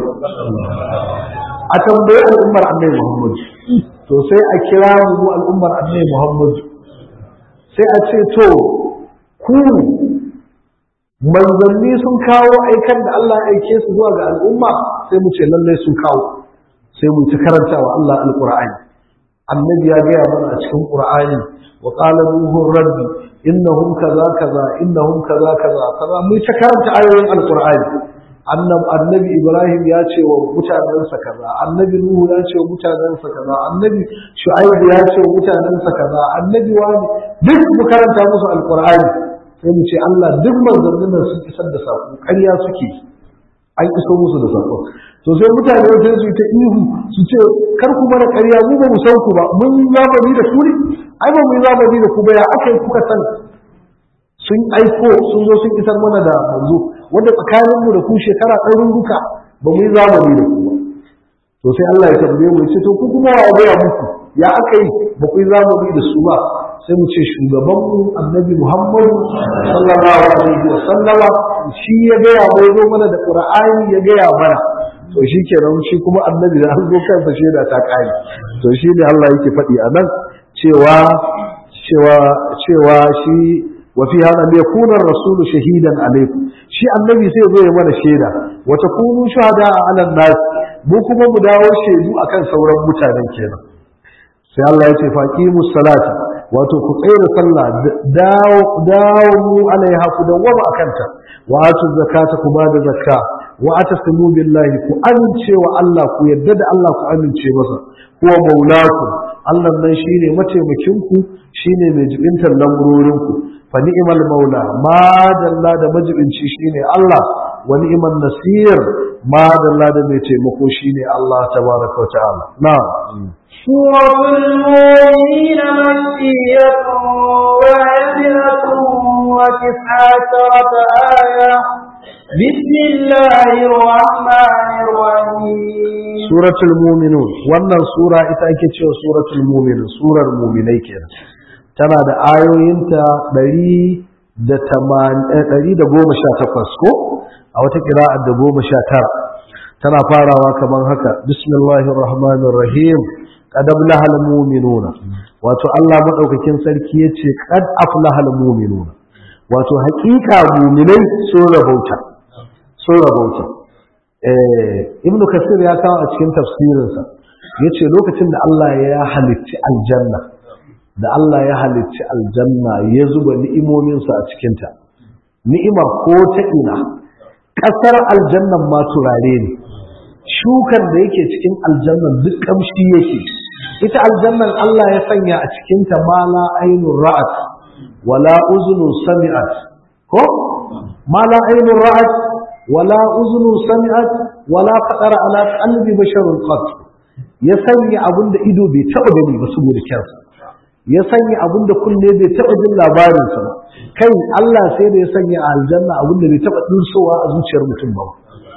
a tambayi al'ummar annabi muhammad to sai a kira mu al'ummar annabi muhammad sai a ce to ku manzanni sun kawo aikan da Allah ya aike su zuwa ga al'umma sai mu ce lallai sun kawo sai mu ta karanta wa Allah alqur'ani annabi ya gaya mana a cikin qur'ani wa qala nuhu rabbi innahum kaza kaza innahum kaza kaza kaza mu ta karanta ayoyin alqur'ani annab annabi ibrahim ya ce wa mutanensa kaza annabi nuhu ya ce wa mutanensa kaza annabi shu'aib ya ce wa mutanensa kaza annabi wani duk mu karanta musu alqur'ani sai mu ce Allah duk manzannin nan sun isar da sako ƙarya suke an iso musu da sako to sai mutane sai su ta ihu su ce kar ku mana ƙarya mu ba mu san ku ba mun yi zamani da ku ne ai ba mu yi zamani da ku ba ya aka yi kuka san sun aiko sun zo sun isar mana da manzo wanda tsakanin mu da ku shekara ɗaruruka ba mu yi zamani da ku ba to sai Allah ya tambaye mu ya ce to ku kuma wa gaya muku ya aka yi ba ku yi zamani da su ba sai mu ce shugabanmu annabi Muhammadu sallallahu alaihi wa sallama shi ya gaya mai zo mana da Qur'ani ya gaya mana to shi kenan shi kuma annabi da an zo kansa shaida ta kai to shi ne Allah yake faɗi a nan cewa cewa cewa shi wa fi hada li yakuna ar-rasulu shahidan alaykum shi annabi sai zo ya mana shaida wa takunu shuhada ala nas mu kuma mu dawo shaidu akan sauran mutanen kenan sai Allah ya ce faqimus salata wato ku tsere sallah dawo dawo mu alaiha ku dawwama akanta wa atu zakata ku bada zakka wa atasimu billahi ku amince wa Allah ku yadda da Allah ku amince masa huwa maulaku Allah nan shine mataimakin ku shine mai jibintar lamurorin ku fa ni'mal maula ma dalla da majibinci shine Allah wa ni'man nasir ma dalla da mai taimako shine Allah tabaraka wa ta'ala na'am سورة المؤمنين مكية وعزلة وتسع عشرة آية بسم الله الرحمن الرحيم سورة المؤمنون wannan sura ita ake cewa suratul mu'minun surar mu'minai kenan tana da ayoyinta 118 ko a wata qira'ar da 19 tana farawa kaman haka bismillahir rahmanir rahim qad aflahal mu'minuna wato Allah madaukakin sarki yace qad aflahal mu'minuna wato hakika mu'minai sun rabauta sun rabauta eh ibnu kasir ya kawo a cikin tafsirinsa yace lokacin da Allah ya halicci aljanna da Allah ya halicci aljanna ya zuba ni'imominsa a cikinta ni'imar ko ta ina ƙasar aljannan ma turare ne shukar da yake cikin aljannan duk kamshi yake ita aljannan Allah ya sanya a cikinta ma la ainun ra'at wala uzunun sami'at ko ma la ainun ra'at wala uzunun sami'at wala qadara ala qalbi basharun qat ya sanya abin da ido bai taɓa gani ba saboda kyansa ya sanya abin da kunne bai taɓa jin labarinsa ba kai Allah sai da ya sanya a aljanna abin da bai taɓa ɗursowa a zuciyar mutum ba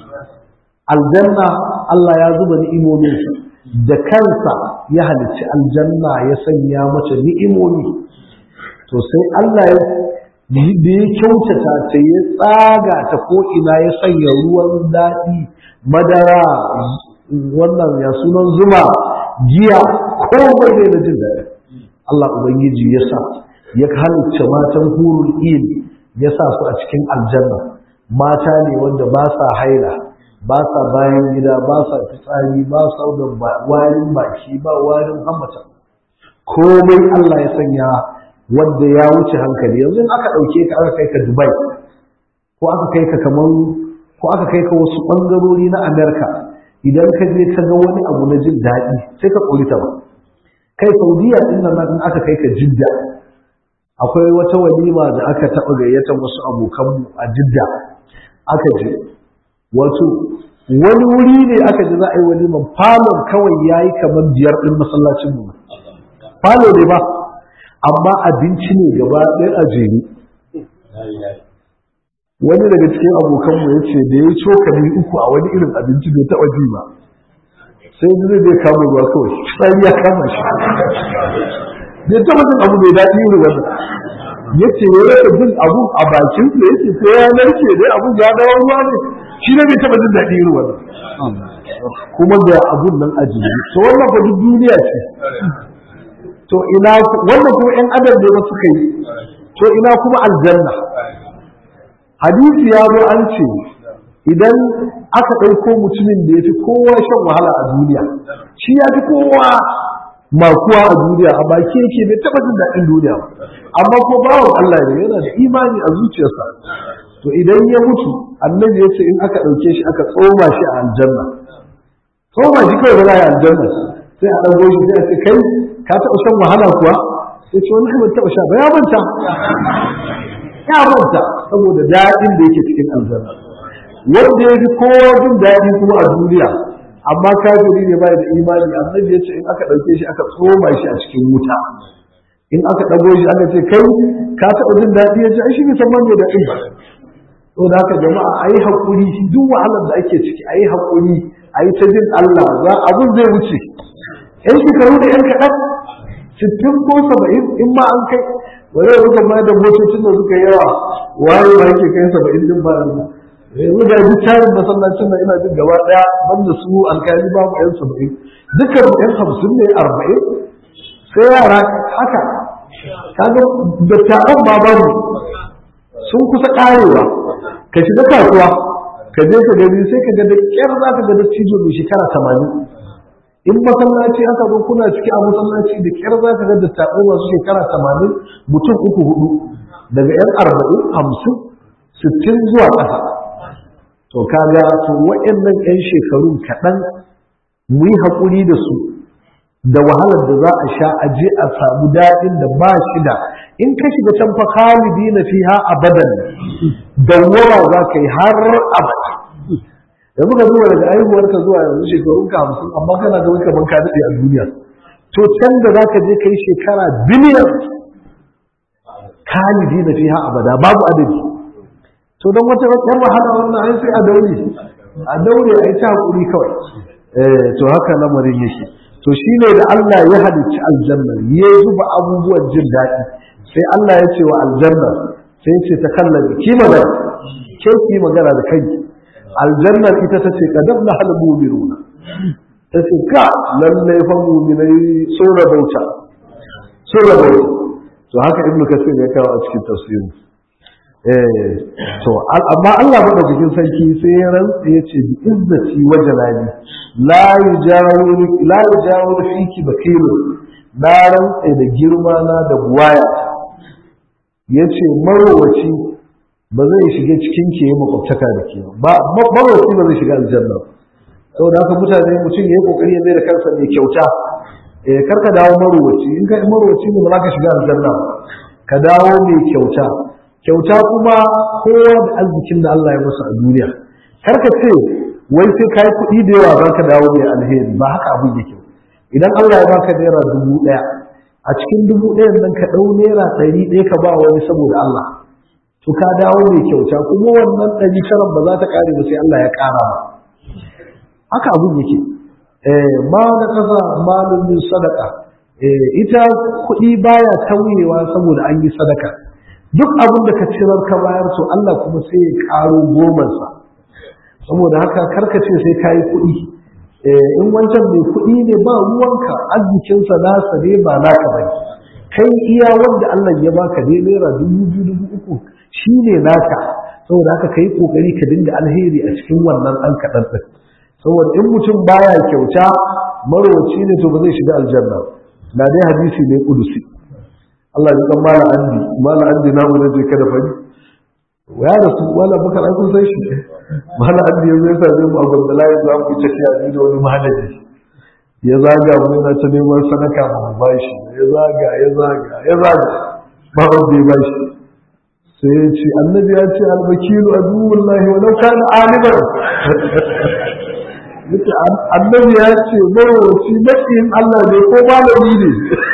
aljanna Allah ya zuba ni'imominsa da kansa ya halicci aljanna ya sanya mata ni'imomi to sai Allah ya da ya kyautata ta ya tsaga ta ko'ina ya sanya ruwan daɗi madara wannan ya sunan zuma giya komai da jin daɗi Allah Ubangiji ya sa ya halicce matan hurul il ya sa su a cikin aljanna mata ne wanda ba sa haila ba sa bayan gida ba sa fitsari ba sa da warin baki ba warin hamata komai Allah ya sanya wanda ya wuce hankali yanzu aka ɗauke ka aka kai ka Dubai ko aka kai ka kaman ko aka kai ka wasu ɓangarori na Amerika idan ka je ka ga wani abu na jin daɗi sai ka ƙorita ba kai saudiya din nan in aka kai ka jidda akwai wata walima da aka taɓa gayyatar wasu abokanmu a jidda aka je wato wani wuri ne aka ji za a yi waliman falon kawai ya yi kamar biyar ɗin masallacin mu falo ne ba amma abinci ne gaba ɗaya a jere wani daga cikin abokanmu ya ce da ya yi cokali uku a wani irin abinci bai taɓa ji ba sai zai zai kama ruwa kawai sai ya kama shi bai taba jin abu mai daɗi irin wannan ya ce ya rasa jin abu a bakin su ya ce sai ya narke dai abun ya dawo ruwa ne shi ne bai taba jin daɗi irin wannan kuma ga abun nan a jini to wannan fa duk duniya ce to ina wannan kuma ƴan adam ne ba suka yi to ina kuma aljanna hadisi ya zo an ce idan aka ɗauko mutumin da ya fi kowa shan wahala a duniya shi ya fi kowa makuwa a duniya a baki yake bai taɓa jin daɗin duniya amma ko bawan Allah ne yana da imani a zuciyarsa to idan ya mutu annabi ya ce in aka ɗauke shi aka tsoma shi a aljanna tsoma shi kawai ba za a yi aljanna sai a ɗago shi sai a ce kai ka taɓa shan wahala kuwa sai ce wani ban taɓa sha ba ya manta ya manta saboda daɗin da yake cikin aljanna wanda ya fi kowa jin daɗi kuma a duniya amma kafiri ne bai da imani annabi ya ce in aka ɗauke shi aka tsoma shi a cikin wuta in aka ɗago shi aka ce kai ka taɓa jin daɗi ya ce ai shi bai san man daɗi ba to da haka jama'a ayi haƙuri duk wahalar da ake ciki ayi haƙuri ayi ta jin Allah za abun zai wuce yan shekaru da yan kaɗan sittin ko saba'in in ma an kai wani rukan ma da motocin da suka yawa waye ba yake kai saba'in din ba yanzu ga duk tarin masallacin nan ina jin gaba daya banda su alkali babu yan saba'in dukkan yan hamsin ne arba'in sai yara haka kaga dattawan ma babu sun kusa karewa ka shiga kasuwa ka je ka gani sai ka ga da kyar za ka ga da cijo mai shekara tamanin in masallaci aka zo kuna ciki a masallaci da kyar za ka ga da taɓo masu shekara tamanin mutum uku hudu daga yan arba'in hamsin sittin zuwa ƙasa to kaga to waɗannan yan shekarun kaɗan mu yi haƙuri da su da wahalar da za a sha a je a samu daɗin da ba shi da in ka shiga can fa khalidi na fiha abadan dawwama za ka yi har abada da muka zuwa daga aihuwar ka zuwa yanzu shekarun ka hamsin amma kana ga wani kaman ka daɗe a duniya to can da za ka je ka yi shekara biliyan khalidi na fiha abada babu adadi to don wata wata wahala wannan ai sai a daure a daure a yi ta hakuri kawai eh to haka lamarin yake to shine da Allah ya halicci aljanna ya zuba abubuwan jin daɗi sai Allah ya ce wa aljanna sai ya ce ta kallabi ki magana ke ki magana da kai aljannar ita ta ce kadab na hal mu'minuna ta ce ka lalle fa mu'minai sun rabauta sun rabauta to haka ibnu kasir ya kawo a cikin tafsirin eh to amma Allah madaukakin sarki sai ya rantsa ya ce bi izzati wa jalali la yujawiru la yujawiru fiki bakilu na rantsa da girma na da buwaya yace marowaci ba zai shiga cikin ke yi makwabtaka da ke ba marowaci ba zai shiga aljanna saboda haka mutane mutum ya yi kokari ya mai da kansa mai kyauta eh karka dawo marowaci in ka marowaci ne ba za ka shiga aljanna ka dawo mai kyauta kyauta kuma kowa da arzikin da Allah ya masa a duniya karka ce wai sai ka yi kuɗi da yawa za ka dawo mai alheri ba haka abin yake idan Allah ya baka naira dubu ɗaya a cikin dubu ɗayan nan ka ɗau naira ɗari ɗaya ka ba wani saboda Allah to ka dawo mai kyauta kuma wannan ɗari taran ba za ta ƙare ba sai Allah ya ƙara ba haka abin yake ma na ƙasa malin min sadaka ita kuɗi baya tauyewa saboda an yi sadaka duk abin da ka cirar ka bayar to Allah kuma sai ya ƙaro gomansa saboda haka karkace sai ka yi kuɗi in wancan mai kuɗi ne ba ruwanka arzikinsa nasa ne ba naka ba kai iya wanda Allah ya baka ne naira dubu biyu dubu uku shi ne naka saboda haka ka yi ƙoƙari ka dinga alheri a cikin wannan ɗan kaɗan ɗin saboda in mutum baya kyauta marowaci ne to ba zai shiga aljanna na dai hadisi ne kudusi Allah ya kan mala andi mala andi na mu je kada fari ya da su wala baka ai kun san shi mala andi yanzu ya same mu a Gondalaye za mu ci tafiya ni da wani mahalaji ya zaga mu yana ta neman sadaka mu bashi ya zaga ya zaga ya zaga ba wanda ya bashi sai ya ce annabi ya ce albakilu aduwullahi wa law kana aliman yace annabi ya ce marowaci maƙiyin Allah ne ko malami ne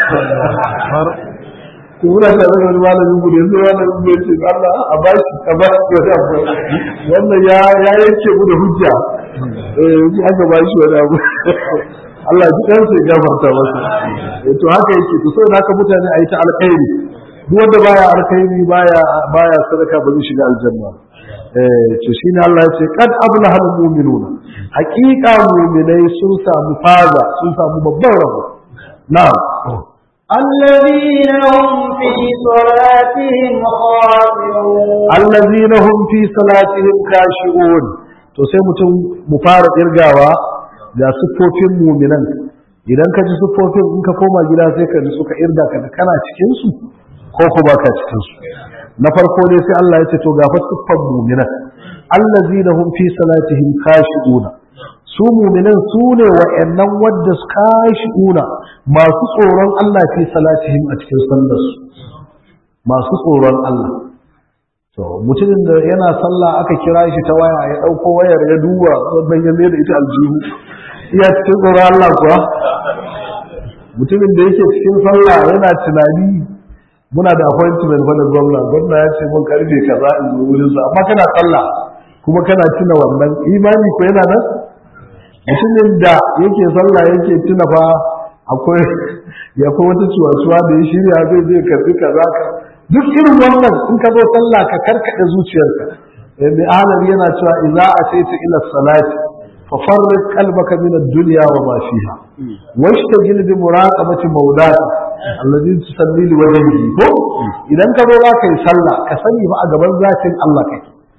to muna tare da wani malamin gudu yanzu malamin gudu ya ce Allah a bashi a bashi wani abu wannan ya ya yanke mu da hujja eh yanzu aka bashi wani abu Allah ji dan sai gafarta masa to haka yake to sai haka mutane a yi ta alkhairi duk wanda baya alkhairi baya baya sadaka ba zai shiga aljanna to shi ne Allah ya ce kad ablaha mu'minuna haqiqa mu'minai sun samu faza sun samu babban rabo na'am الذين هم في صلاتهم خاشعون الذين هم في صلاتهم خاشعون to sai mutum mu fara kirgawa da siffofin mu'minan idan ka ji siffofin in ka koma gida sai ka ji suka irga ka kana cikin su ko ko baka cikin su na farko ne sai Allah ya ce to gafa siffar mu'minan allazina hum fi salatihim khashi'una su mu'minan su ne wa'annan wadda su khashi'una masu tsoron Allah fi salatihim a cikin sallar su masu tsoron Allah to mutumin da yana sallah aka kira shi ta waya ya dauko wayar ya duba wannan ya da ita aljihu iya cikin tsoron Allah kuwa mutumin da yake cikin sallah yana tunani muna da appointment fa da gwamna gwamna ya ce mun karfe kaza in zo wurin sa amma kana sallah kuma kana tuna wannan imani ko yana nan mutumin da yake sallah yake tuna fa akwai ya ko wata ciwatuwa da ya shirya zai zai karbi kaza ka duk irin wannan in ka zo sallah ka karkade zuciyarka mai ahalar yana cewa idza ataita ila salati ففرق قلبك من الدنيا وما فيها واشتغل بمراقبة مولاك الذي تصلي لوجهه ko idan ka zo za ka yi sallah ka sani ba a gaban zatin Allah kake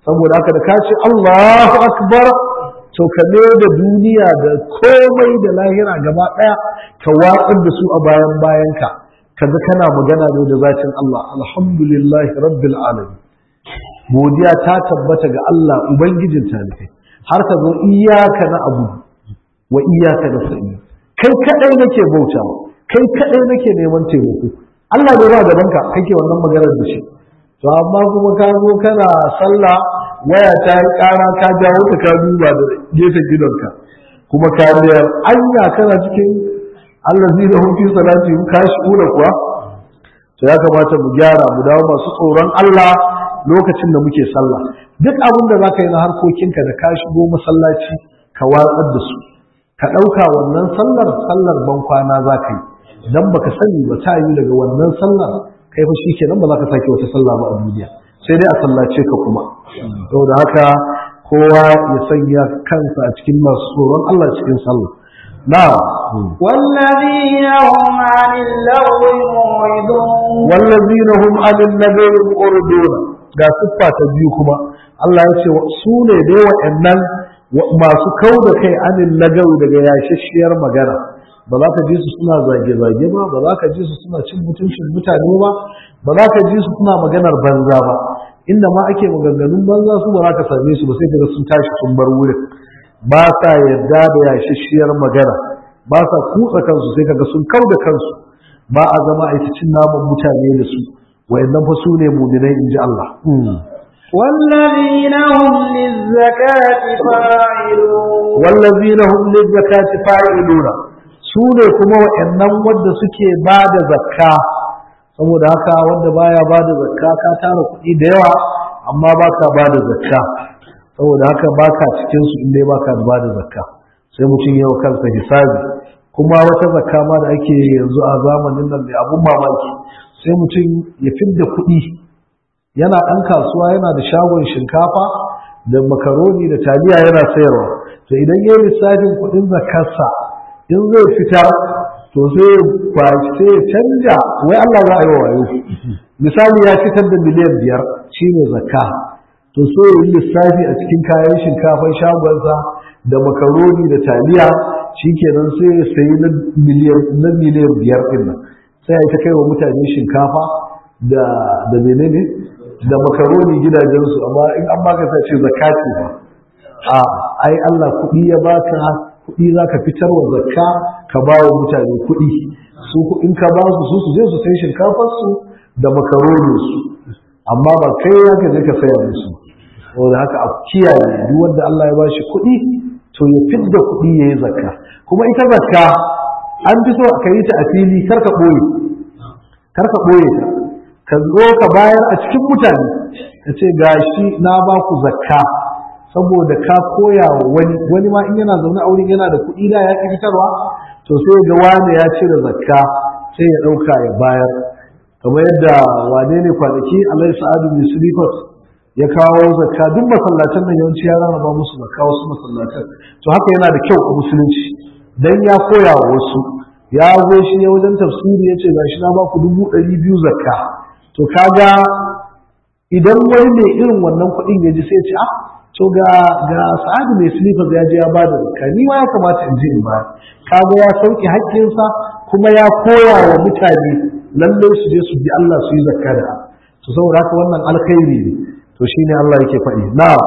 saboda haka da ka ce Allahu akbar to ka da duniya da komai da lahira gaba ɗaya ka watsar da su a bayan bayanka kaga kana magana ne da zatin Allah alhamdulillahi rabbil alamin godiya ta tabbata ga Allah ubangijin talibai har ka zo iyaka na abu wa iyaka na sa'i kai kadai nake bautawa kai kadai nake neman taimako Allah ne ba gaban ka kake wannan maganar da shi to amma kuma ka zo kana sallah waya ta yi kara ka jawo ta ka duba da gefen gidanka kuma ka biyar anya kana cikin allazi da hum fi salati ka shi'ura kuwa to ya kamata mu gyara mu dawo masu tsoron Allah lokacin da muke sallah duk abin da za ka yi na harkokinka da ka shigo masallaci ka watsar da su ka ɗauka wannan sallar sallar ban kwana za ka yi idan baka sani ba ta yi daga wannan sallar kai fa shi kenan ba za ka sake wata sallah ba a duniya sai dai a sallace ka kuma saboda haka kowa ya sanya kansa a cikin masu tsoron Allah cikin sallah na'am والذين هم عن اللغو معرضون wallazina hum anil nabiyyi mu'ridun ga siffa ta biyu kuma Allah ya ce su ne dai waɗannan masu kau da kai anil lagawi daga yashashiyar magana ba za ka ji su suna zage-zage ba ba za ka ji su suna cin mutuncin mutane ba ba za ka ji su suna maganar banza ba inda ma ake maganganun banza su ba za ka same su ba sai kaga sun tashi sun bar wurin ba sa yarda da yashashiyar magana ba sa kutsa kansu sai kaga sun kau da kansu ba a zama a yi cin naman mutane da su wayannan fa su ne muminai in ji Allah والذين هم للزكاة فاعلون wallazina hum lizakati fa'iluna su ne kuma wayannan wanda suke ba da zakka saboda haka wanda baya ba da zakka ka tara kuɗi da yawa amma baka ba da zakka saboda haka baka cikin su in dai baka ba da zakka sai mutum yawa kansa hisabi kuma wata zakka ma da ake yanzu a zamanin nan mai abun mamaki sai mutum ya fidda kuɗi yana ɗan kasuwa yana da shagon shinkafa da makaroni da taliya yana sayarwa to idan ya lissafin kuɗin zakarsa in zai fitar to sai ya sai ya canja wai Allah za a yi wa wayo misali ya fitar da miliyan biyar shine zakka to so ya yi lissafi a cikin kayan shinkafan shagonsa da makaroni da taliya shikenan sai ya sayi na miliyan na miliyan biyar ɗin nan sai ya ta kai wa mutane shinkafa da da menene da makaroni gidajensu amma in an baka sai ce zakati ba a ai Allah kuɗi ya baka kuɗi za ka fitar wa zakka ka ba wa mutane kuɗi su in ka ba su su je su sai shinkafar su da makaronin su amma ba kai ya ka je ka saya musu saboda haka a kiyaye duk wanda Allah ya bashi kuɗi to ya fidda kuɗi yayi zakka kuma ita zakka an fi so ka yi ta a fili kar ka ɓoye kar ka ɓoye ta ka zo ka bayar a cikin mutane ka ce gashi na ba ku zakka saboda ka koya wa wani wani ma in yana zaune a wurin yana da kuɗi da ya ƙi fitarwa to sai ga wani ya cire zakka sai ya ɗauka ya bayar kamar yadda wane ne kwanaki alai sa'adu mai sulifat ya kawo zakka duk masallacin nan yawanci ya rarraba musu zakka wasu masallacin to haka yana da kyau a musulunci dan ya koya wa wasu ya zo shi ne wajen tafsiri ya ce gashi na ba ku dubu ɗari biyu zakka to kaga idan wani mai irin wannan kuɗin ya ji sai ce ah to ga ga sa'adu mai silifas ya je ya bada zakka ni ma ya kamata in ji in ba kaga ya sauke haƙƙinsa kuma ya koya wa mutane lallai su je su bi Allah su yi zakka da to saboda haka wannan alkhairi ne to shine Allah yake faɗi na'am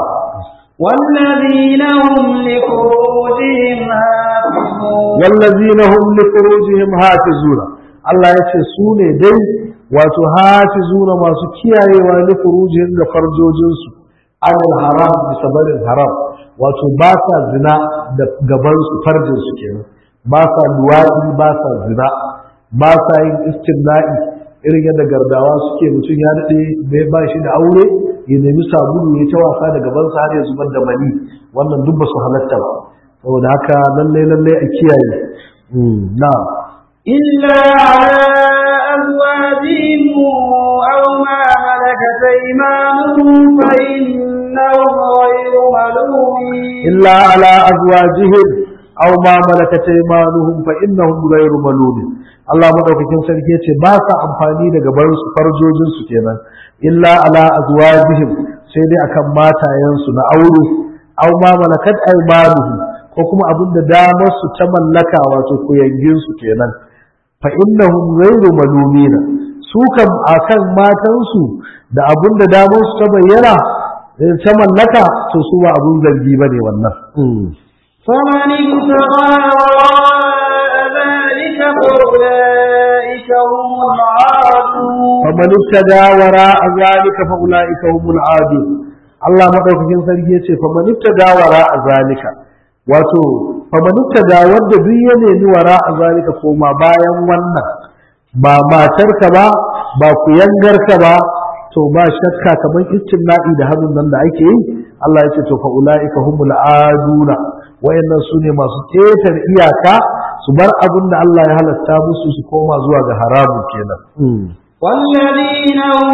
والذين هم لفروجهم حافظون wallazina hum li furujihim hafizuna Allah yace su ne dai wato hafizuna masu kiyayewa li furujihim ga farjojinsu anil haram bisa barin haram wato ba sa zina da gaban su farjin su kenan ba sa luwadi ba sa zina ba sa yin istimna'i irin yadda gardawa suke mutum ya daɗe bai ba shi da aure ya nemi sabulu ya ta wasa da gabansa har ya zubar da mani wannan duk ba su halatta ba saboda haka lallai lallai a kiyaye na إلا على أزواجهم أو ما ملكت أيمانهم فإنهم غير ملومين illa ala azwajihim aw ma malakat aymanuhum fa innahum ghayru malumin Allah madaukakin sarki yace ba sa amfani da gaban su farjojin su kenan illa ala azwajihim sai dai akan matayensu na aure aw ma malakat aymanuhum ko kuma abin da damar su ta mallaka wato kuyangin su kenan fa innahum ghayru malumina su kam akan matansu da abin da damar su ta bayyana ta mallaka to su ba abun zargi bane wannan فمن ابتغى وراء ذلك فأولئك هم العادون فمن ابتغى وراء ذلك فأولئك هم العادون Allah madaukakin sarki yace faman ibtada wara zalika wato faman ibtada wanda duk ya nemi wara zalika koma bayan wannan ba matarka ba ba kuyangarka ba to ba shakka kamar istinna'i da hannun nan da ake yi Allah yace to fa ulaika humul aduna wayannan sune masu ketar iyaka su bar abin da Allah ya halatta musu su koma zuwa ga haramun kenan والذين هم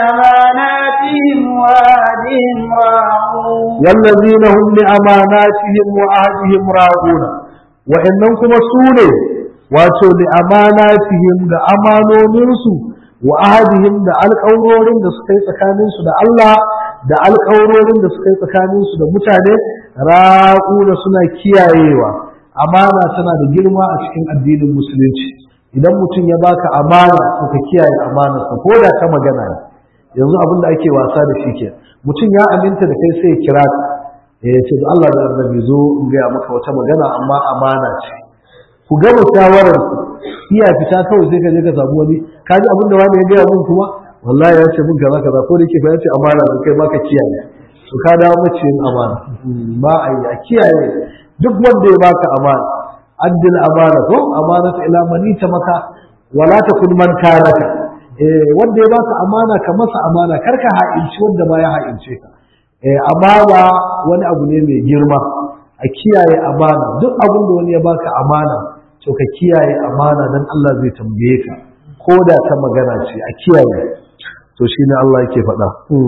لأماناتهم وعهدهم راعون والذين هم لأماناتهم وعهدهم راعون وإنهم كما سوني wato li amanatihim da amanoninsu wa ahadihim da alƙawarorin da suka yi tsakaninsu da Allah da alƙawarorin da suka yi tsakaninsu da mutane raƙuna suna kiyayewa amana tana da girma a cikin addinin musulunci idan mutum ya baka amana to ka kiyaye amanarsa ko da ta magana ne yanzu abin da ake wasa da shi ke mutum ya aminta da kai sai ya kira ka ya ce da Allah da annabi zo in gaya maka wata magana amma amana ce ku gama shawarar ku iya fita kawai sai ka je ka samu wani ka ji abin da wani ya gaya mun kuma wallahi ya ce mun kaza kaza ko da yake fa ya ce amana da kai baka kiyaye to ka dawo maciyin amana ba a yi a kiyaye duk wanda ya baka amana addil amana ko amanatu ila man maka wala takun man karaka eh wanda ya baka amana ka masa amana kar ka ha'inci wanda ma ya ha'ince ka eh amana wani abu ne mai girma a kiyaye amana duk abin da wani ya baka amana to ka kiyaye amana dan Allah zai tambaye ka ko da ta magana ce a kiyaye to shine Allah yake faɗa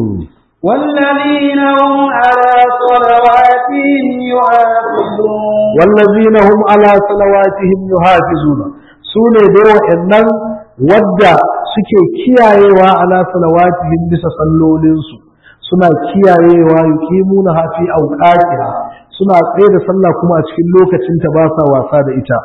والذين هم على صلواتهم يحافظون والذين هم على صلواتهم يحافظون sune da wa'annan wadda suke kiyayewa ala salawatihim bisa sallolinsu suna kiyayewa yuqimuna hafi awqatiha suna tsaye da sallah kuma a cikin lokacin ta ba sa wasa da ita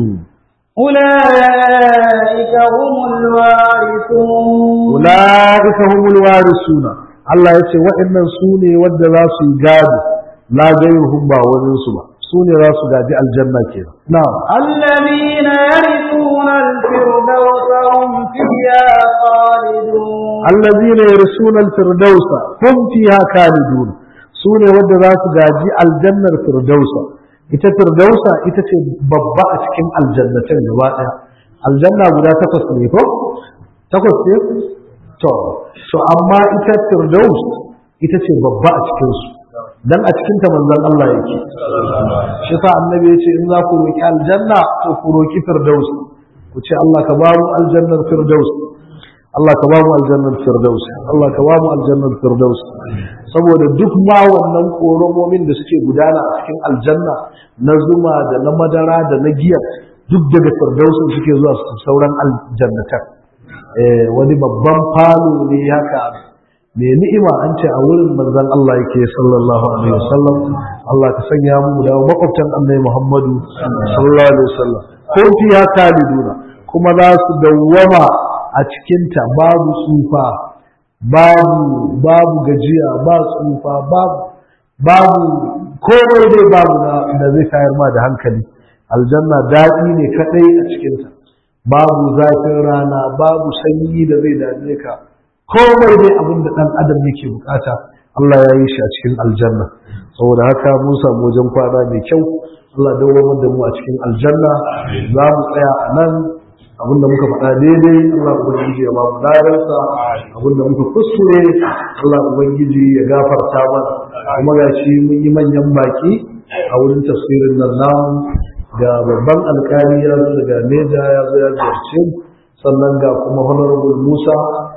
أولئك هم الوارثون ulaika humul warisuna Allah ya ce waɗannan su ne wadda za su yi gado la gairuhum ba wani su ba su ne za su gaji aljanna kenan na'am الذين يرثون الفردوس هم فيها خالدون allazina yarsuna al-firdausa hum fiha khalidun su ne wadda za su gaji aljannar firdausa ita firdausa ita ce babba a cikin aljannatin gaba ɗaya aljanna guda takwas ne ko takwas ne to to amma ita firdaus ita ce babba a cikin su dan a cikin ta manzon Allah yake shi sa annabi ya ce in za ku roki aljanna to ku roki firdaus ku ce Allah ka ba mu aljannar firdaus Allah ka ba mu aljannar firdaus Allah ka ba mu aljannar firdaus saboda duk ma wannan koromomin da suke gudana a cikin aljanna na zuma da na madara da na giya duk daga firdausin suke zuwa su sauran aljannatan eh wani babban falo ne haka mai ni'ima an ce a wurin manzon Allah yake sallallahu alaihi wasallam Allah ka sanya mu da makwabtan annabi Muhammadu sallallahu alaihi wasallam ko fiya kaliduna kuma za su dawwama a cikinta babu tsufa babu babu gajiya ba tsufa babu babu komai dai babu da zai tayar ma da hankali aljanna daɗi ne kaɗai a cikinta babu zafin rana babu sanyi da zai dame ka komai dai abin da ɗan adam yake bukata Allah ya yi shi a cikin aljanna saboda haka mun samu wajen kwana mai kyau Allah dawo da mu a cikin aljanna za mu tsaya a nan abinda muka faɗa daidai Allah ubangiji ya ba mu ladarsa abinda muka kuskure Allah ubangiji ya gafarta mana kuma ga shi mun yi manyan baki a wurin tafsirin nan namu ga babban alkali ya zo daga Neja ya zo ya ziyarce sannan ga kuma honorable Musa